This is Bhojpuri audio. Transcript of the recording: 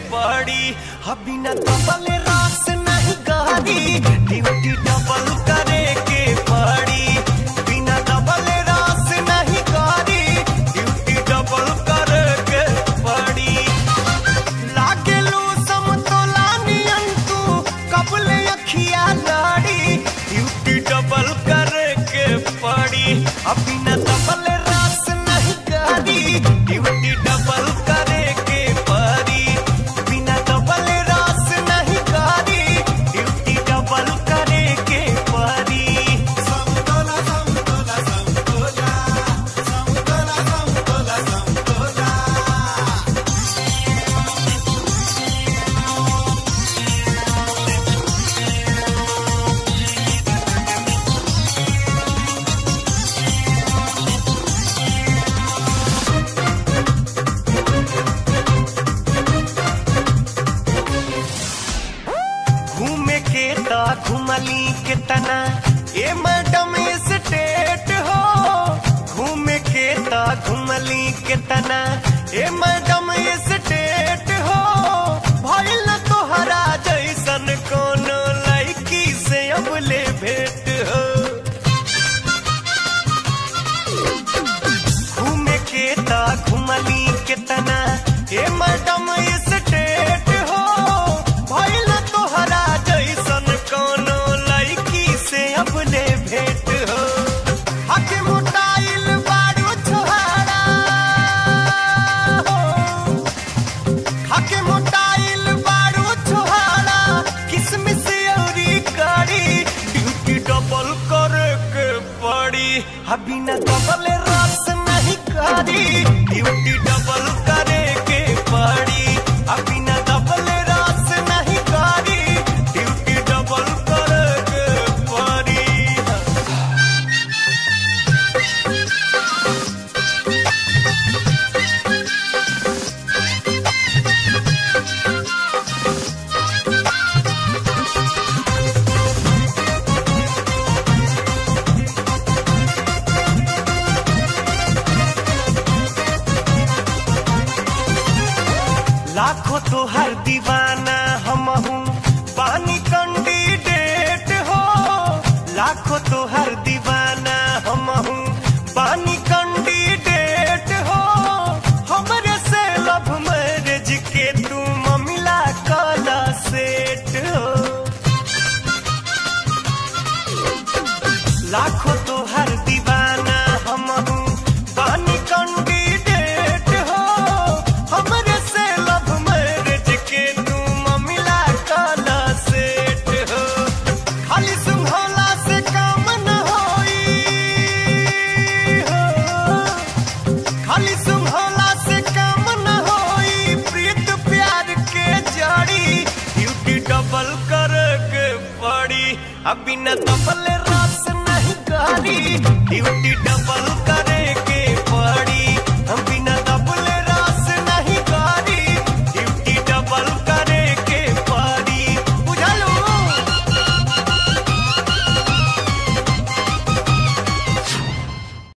पड़ी अभी न डबल रास नहीं गाड़ी ड्यूटी डबल करे के पड़ी बिना डबल रास नहीं गाड़ी ड्यूटी डबल करे के पड़ी लागेलू समतोला नियन तू कबले अखिया लाड़ी ड्यूटी डबल करे के पड़ी अभी न डबल रास नहीं गाड़ी ड्यूटी डबल करे के पड़ी बिना डबल रास नहीं गाड़ी ड्यूटी डबल करे के पड़ी समतोला समतोला समतोला समतोला समतोला समतोला घूमे के ता घुमली के तना ए मैडम स्टेट हो घूमे के ता घुमली के तना ए मैडम स्टेट हो भइल न तोहरा जैसन कोनो लड़की से अब ले भेट हो घूमे के ता घुमली के तना ए मैडम स्टेट हो भइल न तोहरा जैसन कोनो लड़की से अब ले भेट हो हके मोटाइल बारू छोहारा हो हके मोटाइल बारू छोहारा किसमिस औरी करी ड्यूटी डबल करे के पड़ी अभी न डबल रस नहीं करी ड्यूटी डबल करे के पड़ी अभी न डबल रस नहीं करी ड्यूटी डबल करे के पड़ी लाखों तो हर दीवाना हम हूँ पानी कैंडिडेट हो लाखों तो हर दीवाना हम हूँ पानी कैंडिडेट हो हमरे से लव मैरिज के तू ममिला काला सेट हो लाखों तो हर दीवाना हम हूँ पानी कैंडिडेट हो हमरे से लव मैरिज के तू ममिला काला सेट हो खाली सुंघला से काम न होई हो खाली सुंघला से काम न होई प्रीत प्यार के जड़ी ड्यूटी डबल करे के पड़ी अभी न डबल रस नहीं करी ड्यूटी डबल करे के पड़ी